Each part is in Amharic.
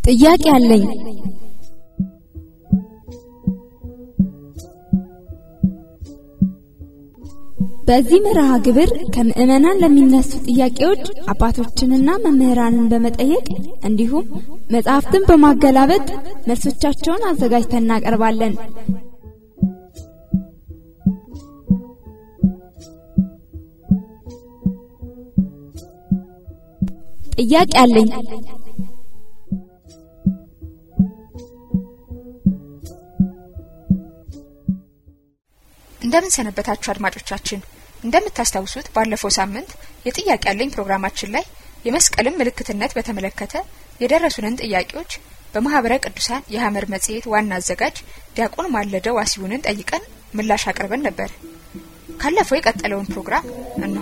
ጥያቄ አለኝ። በዚህ መርሃ ግብር ከምዕመናን ለሚነሱ ጥያቄዎች አባቶችንና መምህራንን በመጠየቅ እንዲሁም መጽሐፍትን በማገላበጥ መልሶቻቸውን አዘጋጅተን እናቀርባለን። ጥያቄ አለኝ። እንደምን ሰነበታችሁ አድማጮቻችን። እንደምታስታውሱት ባለፈው ሳምንት የጥያቄ ያለኝ ፕሮግራማችን ላይ የመስቀልን ምልክትነት በተመለከተ የደረሱንን ጥያቄዎች በማህበረ ቅዱሳን የሐመር መጽሔት ዋና አዘጋጅ ዲያቆን ማለደው ዋሲሁንን ጠይቀን ምላሽ አቅርበን ነበር። ካለፈው የቀጠለውን ፕሮግራም እነሆ።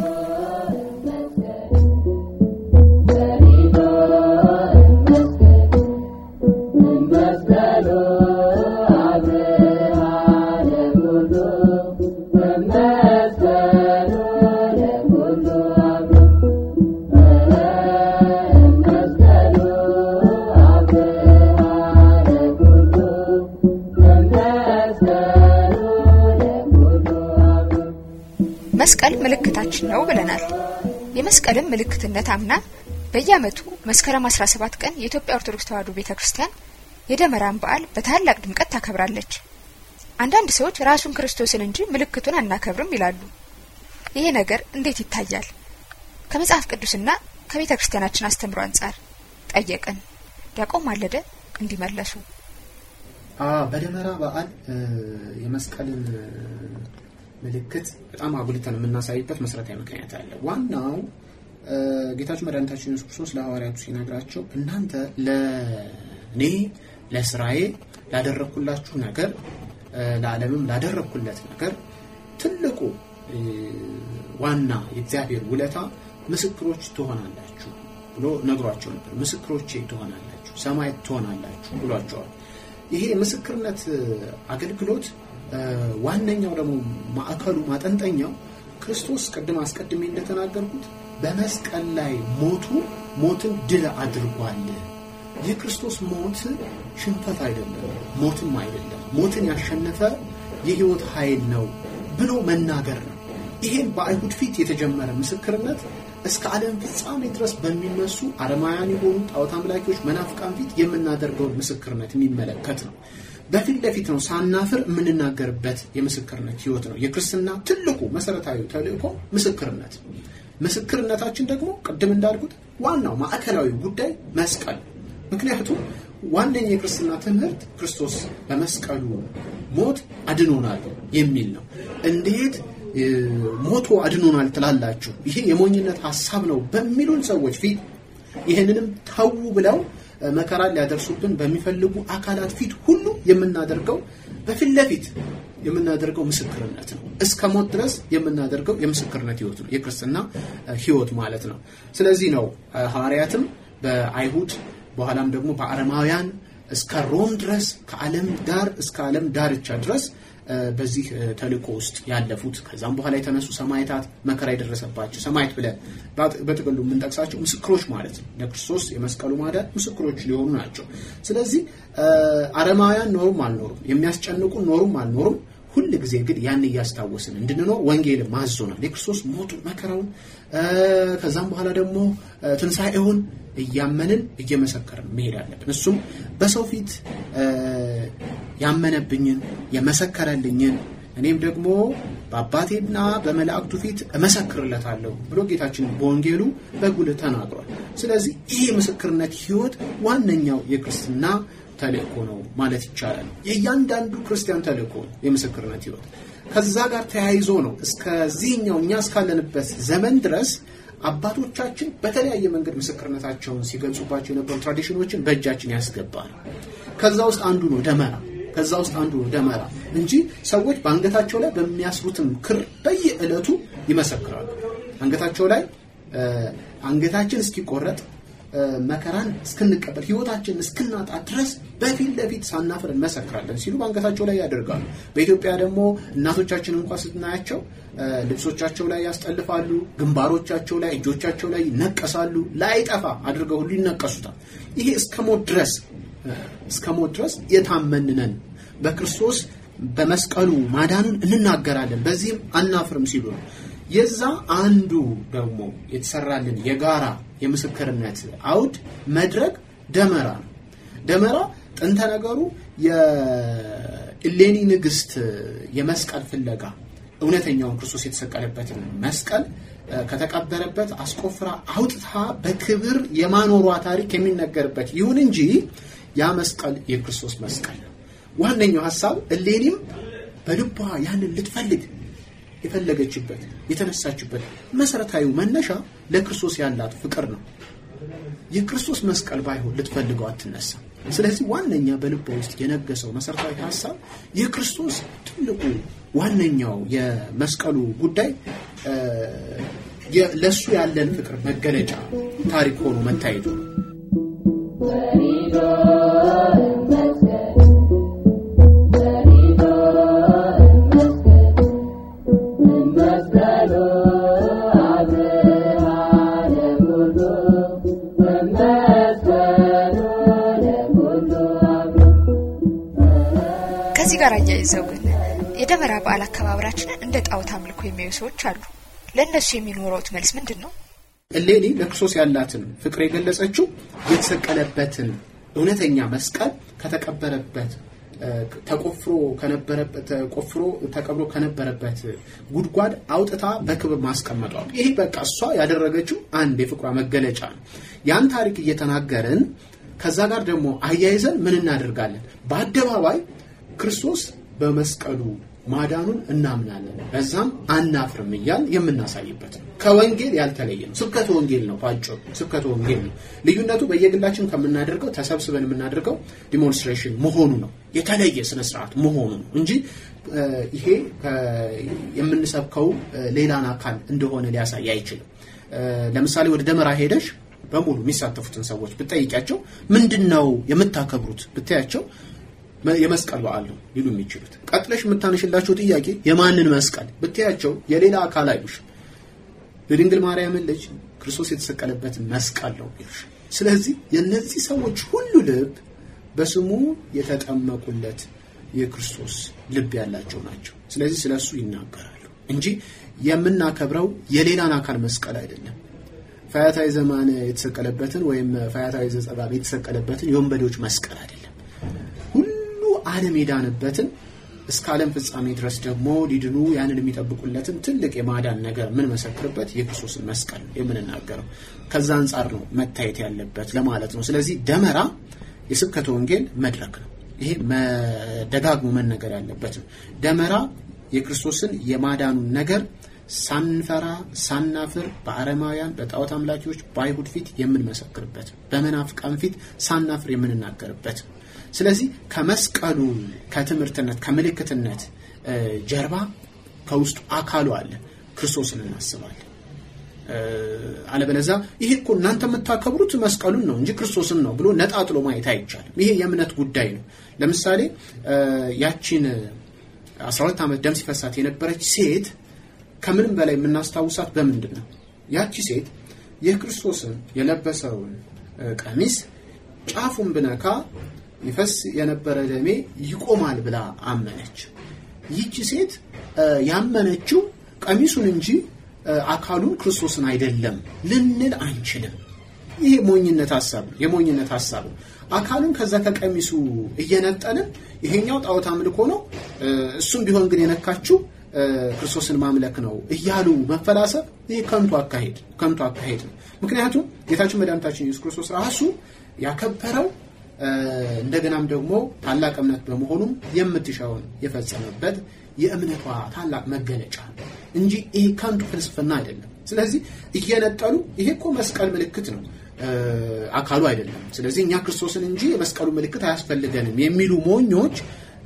መስቀል ምልክታችን ነው ብለናል። የመስቀልን ምልክትነት አምና በየዓመቱ መስከረም 17 ቀን የኢትዮጵያ ኦርቶዶክስ ተዋሕዶ ቤተ ክርስቲያን የደመራን በዓል በታላቅ ድምቀት ታከብራለች። አንዳንድ ሰዎች ራሱን ክርስቶስን እንጂ ምልክቱን አናከብርም ይላሉ። ይሄ ነገር እንዴት ይታያል? ከመጽሐፍ ቅዱስና ከቤተ ክርስቲያናችን አስተምሮ አንጻር ጠየቅን። ዲያቆን ማለደ እንዲመለሱ በደመራ በዓል የመስቀልን ምልክት በጣም አጉልተን የምናሳይበት መሰረታዊ ምክንያት አለ። ዋናው ጌታችን መድኃኒታችን ኢየሱስ ክርስቶስ ለሐዋርያቱ ሲነግራቸው እናንተ ለእኔ ለስራዬ ላደረግኩላችሁ ነገር ለዓለምም ላደረግኩለት ነገር ትልቁ ዋና የእግዚአብሔር ውለታ ምስክሮች ትሆናላችሁ ብሎ ነግሯቸው ነበር። ምስክሮቼ ትሆናላችሁ፣ ሰማዕት ትሆናላችሁ ብሏቸዋል። ይሄ የምስክርነት አገልግሎት ዋነኛው ደግሞ ማዕከሉ ማጠንጠኛው ክርስቶስ ቅድም አስቀድሜ እንደተናገርኩት በመስቀል ላይ ሞቱ ሞትን ድል አድርጓል። የክርስቶስ ሞት ሽንፈት አይደለም፣ ሞትም አይደለም። ሞትን ያሸነፈ የህይወት ኃይል ነው ብሎ መናገር ነው። ይሄን በአይሁድ ፊት የተጀመረ ምስክርነት እስከ ዓለም ፍጻሜ ድረስ በሚነሱ አረማውያን የሆኑ ጣዖት አምላኪዎች መናፍቃን ፊት የምናደርገውን ምስክርነት የሚመለከት ነው። በፊት ለፊት ነው ሳናፍር የምንናገርበት የምስክርነት ህይወት ነው። የክርስትና ትልቁ መሰረታዊ ተልእኮ ምስክርነት። ምስክርነታችን ደግሞ ቅድም እንዳልኩት ዋናው ማዕከላዊ ጉዳይ መስቀል። ምክንያቱም ዋነኛ የክርስትና ትምህርት ክርስቶስ በመስቀሉ ሞት አድኖናል የሚል ነው። እንዴት ሞቶ አድኖናል ትላላችሁ? ይሄ የሞኝነት ሀሳብ ነው በሚሉን ሰዎች ፊት ይህንንም ተዉ ብለው መከራን ሊያደርሱብን በሚፈልጉ አካላት ፊት ሁሉ የምናደርገው በፊት ለፊት የምናደርገው ምስክርነት ነው። እስከ ሞት ድረስ የምናደርገው የምስክርነት ህይወት ነው፣ የክርስትና ህይወት ማለት ነው። ስለዚህ ነው ሐዋርያትም በአይሁድ በኋላም ደግሞ በአረማውያን እስከ ሮም ድረስ ከዓለም ዳር እስከ ዓለም ዳርቻ ድረስ በዚህ ተልእኮ ውስጥ ያለፉት ከዛም በኋላ የተነሱ ሰማዕታት መከራ የደረሰባቸው ሰማዕት ብለን በጥቅሉ የምንጠቅሳቸው ምስክሮች ማለት ነው። ለክርስቶስ የመስቀሉ ማዳን ምስክሮች ሊሆኑ ናቸው። ስለዚህ አረማውያን ኖሩም አልኖሩም፣ የሚያስጨንቁን ኖሩም አልኖሩም፣ ሁል ጊዜ ግን ያን እያስታወስን እንድንኖር ወንጌል ማዞናል። የክርስቶስ ሞቱን መከራውን፣ ከዛም በኋላ ደግሞ ትንሣኤውን እያመንን እየመሰከርን መሄድ አለብን። እሱም በሰው ፊት ያመነብኝን የመሰከረልኝን እኔም ደግሞ በአባቴና በመላእክቱ ፊት እመሰክርለታለሁ ብሎ ጌታችን በወንጌሉ በጉልህ ተናግሯል። ስለዚህ ይህ የምስክርነት ህይወት ዋነኛው የክርስትና ተልእኮ ነው ማለት ይቻላል። የእያንዳንዱ ክርስቲያን ተልእኮ ነው የምስክርነት ህይወት። ከዛ ጋር ተያይዞ ነው እስከዚህኛው እኛ እስካለንበት ዘመን ድረስ አባቶቻችን በተለያየ መንገድ ምስክርነታቸውን ሲገልጹባቸው የነበሩ ትራዲሽኖችን በእጃችን ያስገባ ነው። ከዛ ውስጥ አንዱ ነው ደመራ። ከዛ ውስጥ አንዱ ነው ደመራ እንጂ ሰዎች በአንገታቸው ላይ በሚያስሩትም ክር በየዕለቱ ይመሰክራሉ። አንገታቸው ላይ አንገታችን እስኪቆረጥ መከራን እስክንቀበል ህይወታችንን እስክናጣ ድረስ በፊት ለፊት ሳናፍር እንመሰክራለን ሲሉ በአንገታቸው ላይ ያደርጋሉ። በኢትዮጵያ ደግሞ እናቶቻችን እንኳ ስናያቸው ልብሶቻቸው ላይ ያስጠልፋሉ፣ ግንባሮቻቸው ላይ፣ እጆቻቸው ላይ ይነቀሳሉ። ላይጠፋ አድርገው ሁሉ ይነቀሱታል። ይሄ እስከ ሞት ድረስ እስከ ሞት ድረስ የታመንነን በክርስቶስ በመስቀሉ ማዳኑን እንናገራለን፣ በዚህም አናፍርም ሲሉ ነው። የዛ አንዱ ደግሞ የተሰራልን የጋራ የምስክርነት አውድ መድረክ ደመራ ነው። ደመራ ጥንተ ነገሩ የእሌኒ ንግስት የመስቀል ፍለጋ እውነተኛውን ክርስቶስ የተሰቀለበትን መስቀል ከተቀበረበት አስቆፍራ አውጥታ በክብር የማኖሯ ታሪክ የሚነገርበት ይሁን እንጂ ያ መስቀል የክርስቶስ መስቀል ነው። ዋነኛው ሀሳብ እሌኒም በልቧ ያንን ልትፈልግ የፈለገችበት የተነሳችበት መሰረታዊ መነሻ ለክርስቶስ ያላት ፍቅር ነው። የክርስቶስ መስቀል ባይሆን ልትፈልገው አትነሳም። ስለዚህ ዋነኛ በልቧ ውስጥ የነገሰው መሰረታዊ ሀሳብ የክርስቶስ ትልቁ ዋነኛው የመስቀሉ ጉዳይ ለእሱ ያለን ፍቅር መገለጫ ታሪክ ሆኖ መታየቱ ነው። ከዚህ ጋር አያይዘው ግን የደመራ በዓል አከባበራችንን እንደ ጣዖት አምልኮ የሚያዩ ሰዎች አሉ። ለእነሱ የሚኖረውት መልስ ምንድን ነው? እሌኒ ለክርስቶስ ያላትን ፍቅር የገለጸችው የተሰቀለበትን እውነተኛ መስቀል ከተቀበረበት ተቆፍሮ ከነበረበት ተቆፍሮ ተቀብሮ ከነበረበት ጉድጓድ አውጥታ በክብር ማስቀመጧ ይሄ በቃ እሷ ያደረገችው አንድ የፍቅሯ መገለጫ ነው። ያን ታሪክ እየተናገርን ከዛ ጋር ደግሞ አያይዘን ምን እናደርጋለን? በአደባባይ ክርስቶስ በመስቀሉ ማዳኑን እናምናለን፣ በዛም አናፍርም እያል የምናሳይበት ነው። ከወንጌል ያልተለየ ነው። ስብከተ ወንጌል ነው። ባጭሩ ስብከተ ወንጌል ነው። ልዩነቱ በየግላችን ከምናደርገው ተሰብስበን የምናደርገው ዲሞንስትሬሽን መሆኑ ነው። የተለየ ስነ ስርዓት መሆኑ ነው እንጂ ይሄ የምንሰብከው ሌላን አካል እንደሆነ ሊያሳይ አይችልም። ለምሳሌ ወደ ደመራ ሄደሽ በሙሉ የሚሳተፉትን ሰዎች ብትጠይቂያቸው ምንድን ነው የምታከብሩት ብታያቸው የመስቀል በዓል ነው ሊሉ የሚችሉት። ቀጥለሽ የምታነሽላቸው ጥያቄ የማንን መስቀል ብታያቸው የሌላ አካል አይሉሽ። የድንግል ማርያምን ልጅ ክርስቶስ የተሰቀለበትን መስቀል ነው ይሉሽ። ስለዚህ የእነዚህ ሰዎች ሁሉ ልብ በስሙ የተጠመቁለት የክርስቶስ ልብ ያላቸው ናቸው። ስለዚህ ስለ እሱ ይናገራሉ እንጂ የምናከብረው የሌላን አካል መስቀል አይደለም። ፈያታዊ ዘማን የተሰቀለበትን ወይም ፈያታዊ ዘጸባብ የተሰቀለበትን የወንበዴዎች መስቀል አይደለም። ሁሉ ዓለም የዳነበትን እስከ ዓለም ፍጻሜ ድረስ ደግሞ ሊድኑ ያንን የሚጠብቁለትን ትልቅ የማዳን ነገር የምንመሰክርበት የክርስቶስን መስቀል ነው የምንናገረው። ከዛ አንጻር ነው መታየት ያለበት ለማለት ነው። ስለዚህ ደመራ የስብከተ ወንጌል መድረክ ነው። ይሄ ደጋግሞ መነገር ያለበት ነው። ደመራ የክርስቶስን የማዳኑን ነገር ሳንፈራ ሳናፍር በአረማውያን በጣዖት አምላኪዎች በአይሁድ ፊት የምንመሰክርበት በመናፍቃን ፊት ሳናፍር የምንናገርበት ስለዚህ ከመስቀሉ ከትምህርትነት ከምልክትነት ጀርባ ከውስጡ አካሉ አለ ክርስቶስን እናስባለን አለበለዛ ይሄ እኮ እናንተ የምታከብሩት መስቀሉን ነው እንጂ ክርስቶስን ነው ብሎ ነጣጥሎ ማየት አይቻልም ይሄ የእምነት ጉዳይ ነው ለምሳሌ ያቺን 12 ዓመት ደም ሲፈሳት የነበረች ሴት ከምንም በላይ የምናስታውሳት በምንድን ነው? ያቺ ሴት የክርስቶስን የለበሰውን ቀሚስ ጫፉን ብነካ ይፈስ የነበረ ደሜ ይቆማል ብላ አመነች። ይቺ ሴት ያመነችው ቀሚሱን እንጂ አካሉን ክርስቶስን አይደለም ልንል አንችልም። ይሄ ሞኝነት ሀሳብ ነው። የሞኝነት ሀሳብ ነው። አካሉን ከዛ ከቀሚሱ እየነጠልን ይሄኛው ጣዖት አምልኮ ነው፣ እሱም ቢሆን ግን የነካችው ክርስቶስን ማምለክ ነው እያሉ መፈላሰብ ይህ ከንቱ አካሄድ ከንቱ አካሄድ ነው። ምክንያቱም ጌታችን መድኃኒታችን ኢየሱስ ክርስቶስ ራሱ ያከበረው እንደገናም ደግሞ ታላቅ እምነት በመሆኑም የምትሻውን የፈጸመበት የእምነቷ ታላቅ መገለጫ እንጂ ይሄ ከንቱ ፍልስፍና አይደለም። ስለዚህ እየነጠሉ ይሄ እኮ መስቀል ምልክት ነው አካሉ አይደለም። ስለዚህ እኛ ክርስቶስን እንጂ የመስቀሉ ምልክት አያስፈልገንም የሚሉ ሞኞች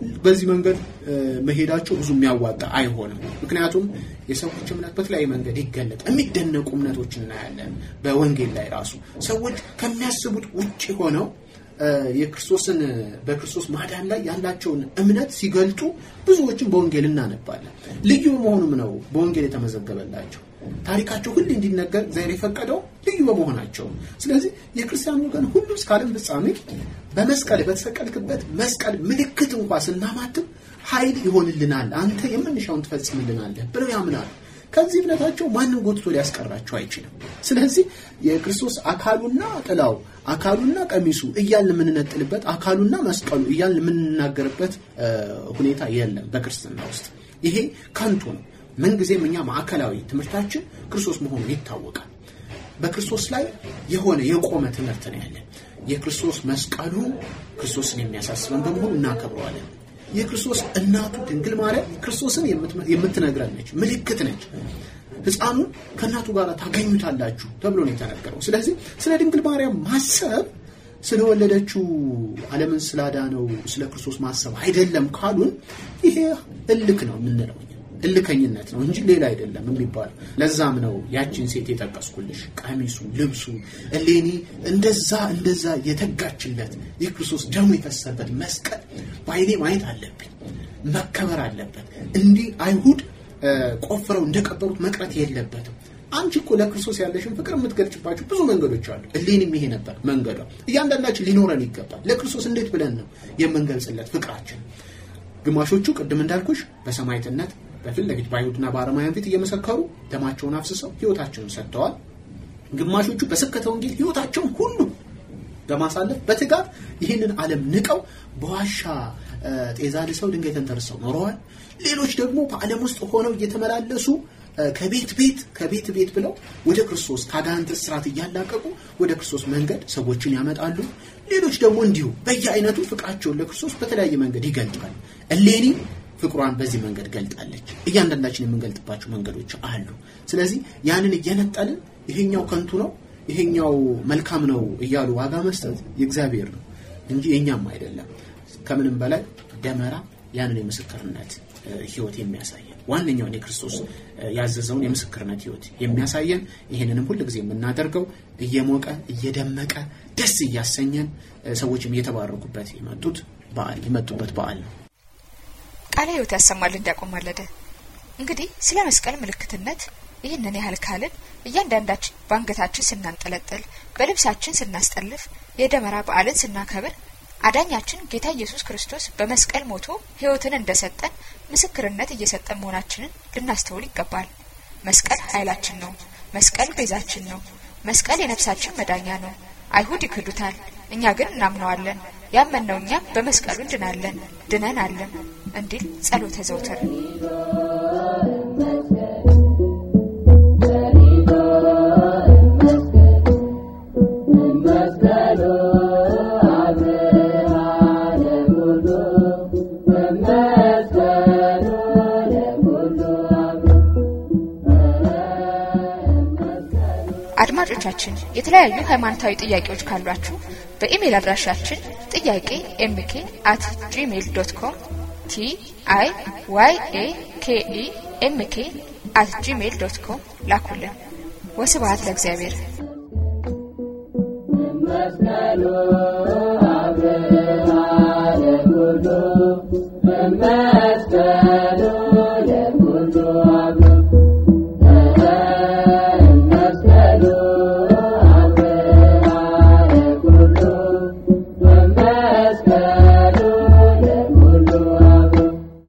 በዚህ መንገድ መሄዳቸው ብዙ የሚያዋጣ አይሆንም። ምክንያቱም የሰዎች እምነት በተለያየ መንገድ ይገለጥ። የሚደነቁ እምነቶች እናያለን። በወንጌል ላይ ራሱ ሰዎች ከሚያስቡት ውጭ ሆነው የክርስቶስን በክርስቶስ ማዳን ላይ ያላቸውን እምነት ሲገልጡ ብዙዎችን በወንጌል እናነባለን። ልዩ መሆኑም ነው በወንጌል የተመዘገበላቸው ታሪካቸው ሁሉ እንዲነገር እግዚአብሔር የፈቀደው ልዩ በመሆናቸው። ስለዚህ የክርስቲያን ወገን ሁሉ እስከ ዓለም ፍጻሜ በመስቀል በተሰቀልክበት መስቀል ምልክት እንኳ ስናማትም ኃይል ይሆንልናል፣ አንተ የምንሻውን ትፈጽምልናለህ ብለው ያምናሉ። ከዚህ እምነታቸው ማንም ጎትቶ ሊያስቀራቸው አይችልም። ስለዚህ የክርስቶስ አካሉና ጥላው አካሉና ቀሚሱ እያልን የምንነጥልበት አካሉና መስቀሉ እያልን የምንናገርበት ሁኔታ የለም በክርስትና ውስጥ። ይሄ ከንቱ ነው። ምንጊዜም እኛ ማዕከላዊ ትምህርታችን ክርስቶስ መሆኑ ይታወቃል። በክርስቶስ ላይ የሆነ የቆመ ትምህርት ነው ያለን። የክርስቶስ መስቀሉ ክርስቶስን የሚያሳስበን በመሆኑ እናከብረዋለን። የክርስቶስ እናቱ ድንግል ማርያም ክርስቶስን የምትነግረን ነች፣ ምልክት ነች። ሕፃኑን ከእናቱ ጋር ታገኙታላችሁ ተብሎ ነው የተነገረው። ስለዚህ ስለ ድንግል ማርያም ማሰብ ስለወለደችው ዓለምን ስላዳነው ስለ ክርስቶስ ማሰብ አይደለም ካሉን ይሄ እልክ ነው የምንለው እልከኝነት ነው እንጂ ሌላ አይደለም የሚባለው። ለዛም ነው ያችን ሴት የጠቀስኩልሽ። ቀሚሱ፣ ልብሱ እሌኒ እንደዛ እንደዛ የተጋችለት የክርስቶስ ደሙ የፈሰበት መስቀል በዓይኔ ማየት አለብኝ፣ መከበር አለበት። እንዲህ አይሁድ ቆፍረው እንደቀበሩት መቅረት የለበትም። አንቺ እኮ ለክርስቶስ ያለሽን ፍቅር የምትገልጭባቸው ብዙ መንገዶች አሉ። እሌኒም ይሄ ነበር መንገዷ። እያንዳንዳችን ሊኖረን ይገባል። ለክርስቶስ እንዴት ብለን ነው የምንገልጽለት ፍቅራችን? ግማሾቹ ቅድም እንዳልኩሽ በሰማዕትነት በፊት ለፊት በአይሁድና በአረማውያን ፊት እየመሰከሩ ደማቸውን አፍስሰው ሕይወታቸውን ሰጥተዋል። ግማሾቹ በስብከተ ወንጌል ሕይወታቸውን ሁሉ በማሳለፍ በትጋት ይህንን ዓለም ንቀው በዋሻ ጤዛ ልሰው ድንጋይ ተንተርሰው ኖረዋል። ሌሎች ደግሞ በዓለም ውስጥ ሆነው እየተመላለሱ ከቤት ቤት ከቤት ቤት ብለው ወደ ክርስቶስ ከአጋንንት እስራት እያላቀቁ ወደ ክርስቶስ መንገድ ሰዎችን ያመጣሉ። ሌሎች ደግሞ እንዲሁ በየአይነቱ ፍቅራቸውን ለክርስቶስ በተለያየ መንገድ ይገልጣሉ። እሌኒ ፍቅሯን በዚህ መንገድ ገልጣለች። እያንዳንዳችን የምንገልጥባቸው መንገዶች አሉ። ስለዚህ ያንን እየነጠልን ይሄኛው ከንቱ ነው፣ ይሄኛው መልካም ነው እያሉ ዋጋ መስጠት የእግዚአብሔር ነው እንጂ የኛም አይደለም። ከምንም በላይ ደመራ ያንን የምስክርነት ህይወት የሚያሳየን ዋነኛውን የክርስቶስ ያዘዘውን የምስክርነት ህይወት የሚያሳየን ይህንንም ሁል ጊዜ የምናደርገው እየሞቀ እየደመቀ ደስ እያሰኘን ሰዎችም እየተባረኩበት የመጡት በዓል የመጡበት በዓል ነው። ቃለ ህይወት ያሰማል እንዲያቆማለደ እንግዲህ ስለ መስቀል ምልክትነት ይህንን ያህል ካልን እያንዳንዳችን በአንገታችን ስናንጠለጥል፣ በልብሳችን ስናስጠልፍ፣ የደመራ በዓልን ስናከብር አዳኛችን ጌታ ኢየሱስ ክርስቶስ በመስቀል ሞቶ ህይወትን እንደሰጠን ምስክርነት እየሰጠን መሆናችንን ልናስተውል ይገባል። መስቀል ኃይላችን ነው። መስቀል ቤዛችን ነው። መስቀል የነፍሳችን መዳኛ ነው። አይሁድ ይክዱታል፣ እኛ ግን እናምነዋለን። ያመንነው እኛ በመስቀሉ እንድናለን፣ ድነን አለን እንዲል ጸሎተ ዘውትር አድማጮቻችን የተለያዩ ሃይማኖታዊ ጥያቄዎች ካሏችሁ በኢሜይል አድራሻችን ጥያቄ ኤምኬ አት ጂሜይል ዶት ኮም ቲ አይ ዋይ ኤ ኬ ኢ ኤምኬ አት ጂሜይል ዶት ኮም ላኩልን። ወስብሐት ለእግዚአብሔር። መስቀሉ አብርሃ ለኩሉ መስቀሉ ለኩሉ አብ መስቀሉ አብርሃ ለኩሉ መስቀሉ